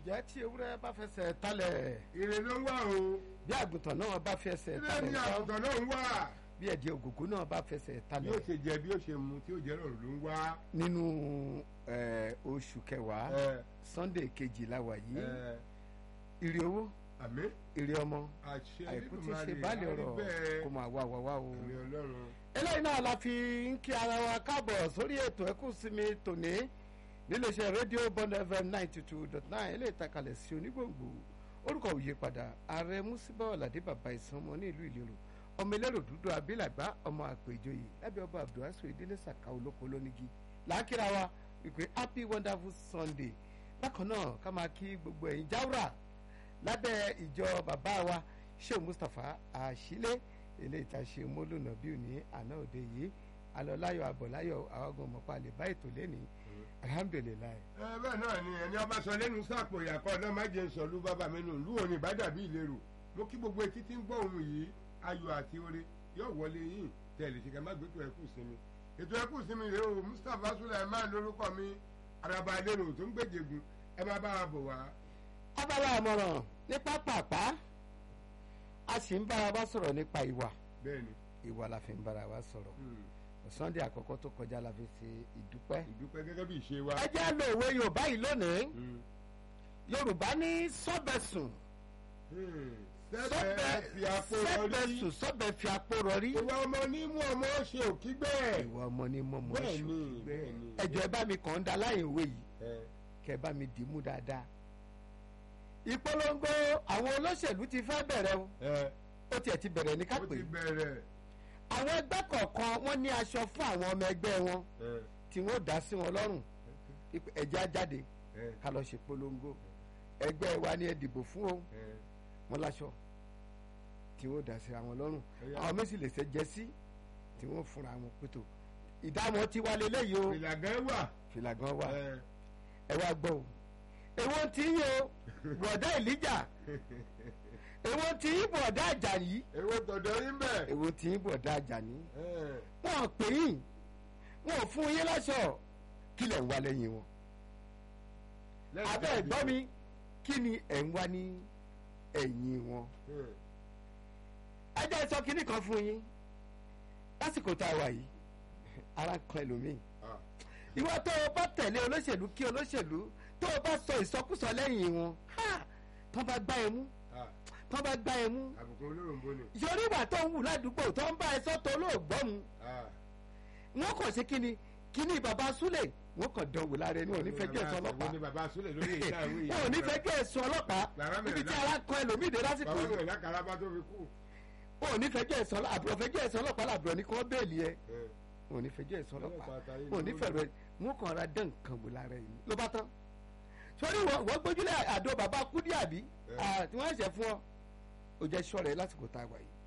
ǹjẹ́ tí ewúrẹ́ bá fẹsẹ̀ talẹ̀ ire ló ń wá o bí àgùntàn náà bá fẹsẹ̀ ilé talẹ̀ ní ńkọ́? àgùntàn náà ń wá bí ẹ̀jẹ̀ ògògó náà bá fẹsẹ̀ bí ó talẹ̀ ṣe jẹ bí ó ṣe mu tí ó jẹ rọrùn ló ń wá. nínú eh, oṣù kẹwàá ẹ sunday kejìlá wà yìí ẹ ire owó àmì ire ọmọ àṣẹ àìkú tí ṣe Elédùmarè, báàlì á rí ọ̀rọ̀ bẹ́ẹ̀. kó máa wá wá wá o. àmì ọlọ́run eléyìí náà la fi ń kí ara wa káàbọ̀ sórí ètò ẹkú sinmi tòní níléeṣẹ́ rédíò bond fm ninety two dot nine eléyìí takalẹ̀ sí onígbòǹgbò orúkọ òye padà ààrẹ musiba ọ̀làdé bàbá ìsanmọ ní ìlú ìlérò ọmọ ẹlẹ́rọ dúdú abilàgbá ọmọ àpèjọyè lábẹ́ ọba abdulhasu ìdílé sàkà olóko lónìgí làákìrà wa wípé happy wonderful sunday bákan náà ká máa kí gbogbo ẹ̀yin jáwúrà lábẹ́ ìjọ bàbá wa sheikh mustapha àṣìlẹ̀ eléyìí tá a ṣe mọ́lùnà bí òní àná òde yìí alọ́láyọ̀ abọ̀láyọ̀ àwọn ọmọọ̀pá lè bá ètò lẹ́ni alhamdulilayi. ẹ bẹ́ẹ̀ náà ni ẹni ọba sọ lẹ́nu sáàpò ìyàkọ́ ọ̀dọ́ má jẹ́ sọ lú bàbá mi nù lú òní ìbádàbí ìlérò mo kí gbogbo etí tí ń gbọ́ ohun yìí ayọ̀ àti oore yóò wọlé yín tẹ̀lé ṣe ká má gbẹ́tò ẹkú sinmi ètò ẹkú sinmi rèé o mustapha sulaiman lórúkọ mi araba lérò tó ń gbèjègùn ẹ má bá a bọ̀ wá. abala àmọ̀ràn ní pápápá a sì ń bára wa sọ̀rọ̀ nípa ìwà bẹ́ẹ̀ni ìwà la fi ń bára wa sọ̀rọ̀ hmm, sunday àkọ́kọ́ tó kọjá la fi ṣe ìdúpẹ́. ìdúpẹ́ gẹ́gẹ́ bí ìṣe wa. ẹ jẹ́ lo òwe yorùbá yìí lónìí Hmm, yorùbá ní sọ́bẹ̀sùn hmm, sẹ́bẹ̀ fi àpò rọrí sẹ́bẹ̀sùn sọ́bẹ̀ fi àpò rọrí. ìwà ọmọ ní mú ọmọ ṣe òkígbẹ́. ìwà ọmọ ni mo mọ̀ bẹ́ẹ̀ni ṣù bẹ́ẹ̀ni. ẹjọ́ ẹ bá mi kàn ń da láyé òwe yìí ẹ kẹ bá mi dì í mú dáadáa. ìpolongo àwọn olóṣèlú ti fẹ́ bẹ̀rẹ̀ o ẹ ó tiẹ̀ ti bẹ̀rẹ̀ ní ká ó pè ti é. bẹ̀rẹ̀. àwọn ẹgbẹ́ kọ̀ọ̀kan wọ́n ní aṣọ fún àwọn ọmọ ẹgbẹ́ wọn ẹ tí wọ́n dá sí wọn lọ́rùn Ipò ẹ̀jẹ̀ á jáde ẹ ká lọ ṣe polongo ẹgbẹ́ wa ni ẹ dìbò fún o ẹ wọn láṣọ tí wọ́n dá sí àwọn lọ́rùn Ẹyà. àwọn méjì lè ṣe jẹ́sí tí wọ́n fúnra wọn pétò ìdámọ̀ ti wá lélẹ́yìí o ìlàgẹ́ wà. fìlà gan wà ẹ ẹ wá gbọ́ o èwo ti yín o bọ̀dá ìlíjà èwo ti yín bọ̀dá àjàyí èwo tọ̀dọ̀ yín bẹ̀. èwo ti yín bọ̀dá àjàní ẹ wọn ò pè yín wọn ò fún yín láṣọ kí lẹ̀ ń wá lẹ́yìn wọn lẹ́yìn abẹ́ jáde. ẹ̀gbọ́n mi kí ni ẹ̀ ń wá ní ẹ̀yìn wọn ẹ ẹ jẹ́ sọ kínní kan fún yín lásìkò tá a wà yìí ara ń kan ẹlòmíì ah, ìwọ tó o bá tẹ̀lé olóṣèlú kí olóṣèlú tó o bá sọ ìsọkúsọ lẹ́yìn wọn ha, tó bá gbá ẹ mú ah, tó bá gbá ẹ mú àbùkù olóròǹbó ni. yorí ìwà tó ń wù ládùúgbò tó ń bá ẹ sọ́tọ̀ olóògbọ́ mu ah, wọn kàn ṣe kíni kíni bàbá súlẹ̀ wọn kàn dánwò lára ẹni wọn ò ní fẹ́ kí ẹ̀sọ́ Wo ọlọ́pàá ni bàbá Súlẹ̀ lórí ìta ìwé yìí. wọn ò ní fẹ́ kí ẹ̀sọ́ ọlọ́pàá Bàbá mi níbi tí rẹ̀ ara kan ẹlòmíì dé lásìkò bàbá yìí mi lákàlábá tó fi kú. wọn ò ní fẹ́ kí ẹ̀sọ́ àbúrò fẹ́ kí ẹ̀sọ́ ọlọ́pàá làbúrò ní kí wọ́n bẹ́ẹ̀lì ẹ ẹ wọn ò ní fẹ́ kí ẹ̀sọ́ ọlọ́pàá ọlọ́pàá àtàyè wọn ò ní ló fẹ́ rẹ wọn kàn ra dán nǹkan wò lára ẹni ló bá tán sórí wọn wọn gbójúlẹ̀ àdó bàbá kúdí àbí Ẹ. Ah, tí wọ́n ṣẹ̀ fún ọ ó jẹ́ sọ́ọ̀rẹ́ lásìkò tá a wà yìí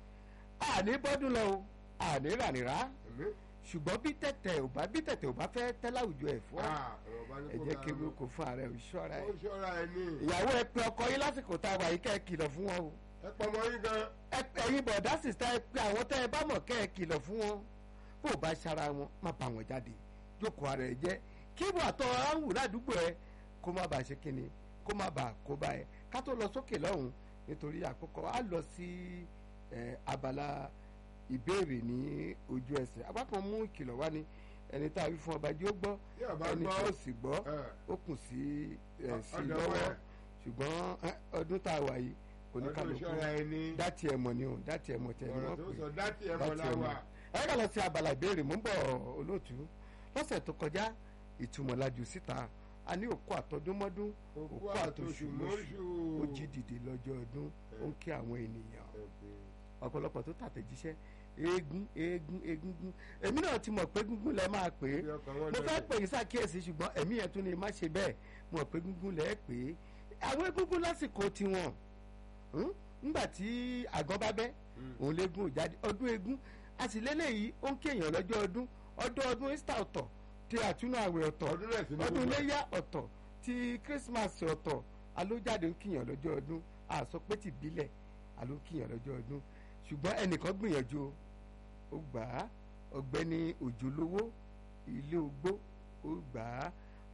àní bọ́dún lọ o àní rànìrà Ẹ̀mí. ṣùgbọ́n bí tẹ̀tẹ̀ ò bá bí tẹ̀tẹ̀ ò bá fẹ́ tẹ́ láwùjọ ẹ̀ fún ọ Ah, ọ̀rọ̀ bá ní ẹ kó jẹ́ máa kí lọ. wọ́n kó fún ààrẹ òṣìṣọ́ra ó ẹ̀ ṣọ́ra ẹ ní. ìyàwó ẹ pé ọkọ yín lásìkò tá a wà yìí kẹ́ ẹ kìlọ̀ fún wọn o ẹ pọ̀ mọ́ yín gan. ẹ ẹ̀yin bọ̀dá sìsítà ẹ pé àwọn tẹ́ ẹ bá mọ̀ kẹ́ ẹ kìlọ̀ fún wọn bó o bá ṣara wọn má bà wọn jáde jókòó ara ẹ jẹ́ kí ìwà tó ara ń wù ládùúgbò ẹ kó má bàa ṣe kíni kó má bàa kó bá ẹ ká tó lọ sókè lọ́hùn nítorí àkókò á lọ sí ẹ, abala ìbéèrè ní ojú ẹsẹ̀ apá kan mú ìkìlọ̀ wá ní ẹni tá a wí fún ọba jí ó gbọ́ Tí ọba ẹni gbọ́, tí ó sì gbọ́ ẹ, ó kù sí ẹ, sí ọ̀dọ̀ lọ́wọ́ wẹ̀. ṣùgbọ́n ẹ, ọdún tá a wà yìí ọdún oníkàlùkù ṣọ́ra ẹ ní. dátì ẹ̀ mọ̀ ni o dátì ẹ̀ mọ̀ tẹ̀ ni ọ̀rọ̀ wọ́n tó pè sọ dátì ẹ̀ mọ̀ dátì ẹ̀ mọ̀ láwà. ẹ kà lọ sí abala ìbéèrè mò ń bọ̀ olóòtú lọ́sẹ̀ tó kọjá ìtumọ̀ lajú síta a ní òkú àtọdúnmọ́dún òkú òkú àtòṣù mọ́ṣù. ó jí dìde lọ́jọ́ ọdún ó ń kí àwọn ènìyàn ọ̀pọ̀lọpọ̀ tó tàtẹ̀jíṣẹ́ eégún eégún eégún èmi náà ti mọ̀ pé gúngún lẹ máa pè é Bí ọkàn wọn mo fẹ́ dọ̀tí. pè yín ṣàkíyèsí ṣùgbọ́n ẹ̀mí yẹn tún ni má ṣe bẹ́ẹ̀ mo mọ̀ pé gúngún lẹ pè é àwọn egúngún lásìkò tiwọn hmm? nígbà tí àgọ́ bá bẹ́ òun léegun ò jáde ọdún eégún a sì lélẹ́yìí ó ń kéèyàn lọ́jọ́ ọdún ọdún ọdún easter ọ̀tọ̀ tí àtúnú àwẹ̀ ọ̀tọ̀ ọdún rẹ̀ sí ní ọdún gbogbo ẹ̀. iléyà ọ̀tọ̀ tí christmas ọ̀tọ̀ alójáde ń kíyàn lọ́jọ́ ọdún a sọ pé ti bílẹ̀ aló ń kíyàn lọ́jọ́ ọdún ṣùgbọ́n ẹnìkan gbìyànjú o ó gbà á ọ̀gbẹ́ni òjòlówó ilé ogbó ó gbà á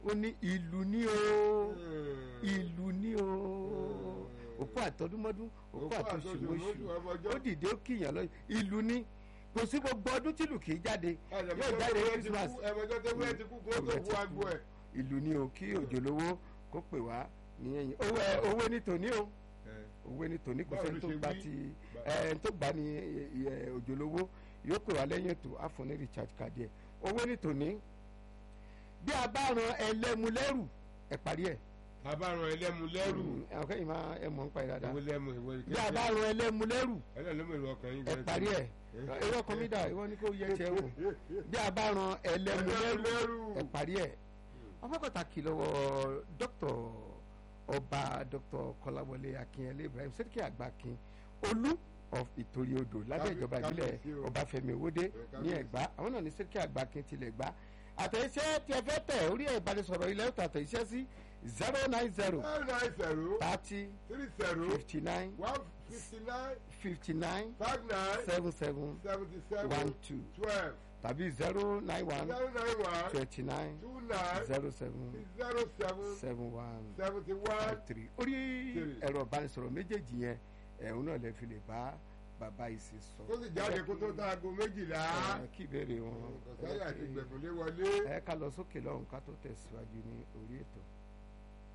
ó ní ìlú ní o ìlú ní o òkú àtọdúnmọ́dún òkú Òkú àtọṣùmọ́ṣù àtọṣùmọ́ṣù, ọmọ ọjọ́. ó dìde ó kìyàn lọ ìlú ní kò sí gbogbo ọdún tìlù kì í jáde yóò jáde Christmas ẹ̀mọ́jọ́ tó wúlẹ̀ ti kú kó tó kú agbo ẹ̀. ìlú ní o kí òjòlówó kó pè wá ní ẹ̀yìn owó ẹ- owó ní tòní o owó ní tòní kò Báwo sẹ́ni ló tó ṣe gbà wí? ti Bá- ẹ tó gbà ní ẹ, ẹ, òjòlówó yóò pè wá lẹ́yìn ètò àfọ̀ní recharge card ẹ̀ owó ní tòní bí a bá ran ẹlẹ́mu lẹ́rù ẹ̀ parí ẹ̀ àbáràn ẹlẹ́mu lẹ́rù àwọn kẹ́yìn máa ẹ mọ̀ ń pa ẹ̀ dáadáa ìwé lẹ́mu ìwé bí a bá ran ẹlẹ́mu lẹ́rù ẹlẹ́mu ìlú ọkàn yín ẹ̀ parí ẹ̀ ìwọ kan mi dà ìwọ ni kò yẹ tiẹ̀ wò bí a bá ran ẹlẹ́mu Ẹlẹ́mu lẹ́rù lẹ́rù. ẹ̀ parí ẹ̀ ọmọ pàtàkì lọ́wọ́ dókítà ọba dókítà kọláwọlé akínyẹlé ibrahim sẹ́díkì àgbàkin olú of ìtòrí odò lábẹ́ Kábí- ìjọba ìbílẹ̀ kábíyèsí o. ọbáfẹ́mi owódé ní kábíyèsí. ẹ̀gbá àwọn náà ní sẹ́díkì àgbàkin tilẹ̀ gbá àtẹ̀yẹsẹ́ tí ẹ fẹ́ tẹ̀ orí ẹ̀ ìbánisọ̀rọ̀ ilẹ̀ ọ̀tọ̀ àtẹ̀yẹsẹ́ sí zero nine zero nine nine zero thirty three zero fifty nine one fifty nine fifty nine five nine seven seven seventy one seven two twelve tàbí zero nine one zero nine one twenty nine two nine zero seven zero seven seven one seventy one five three orí Three. ẹ̀rọ ìbánisọ̀rọ̀ méjèèjì yẹn ẹ̀hún náà lè fi lè bá bàbá yìí sì sọ. kó sì jáde kó tó táago méjìlá Ẹ, kí ìbéèrè wọn kọ̀sáyà àti gbẹ̀kúnlé wọlé. ẹ ká lọ sókè lọ́hùn ká tó tẹ̀síwájú ní orí ètò.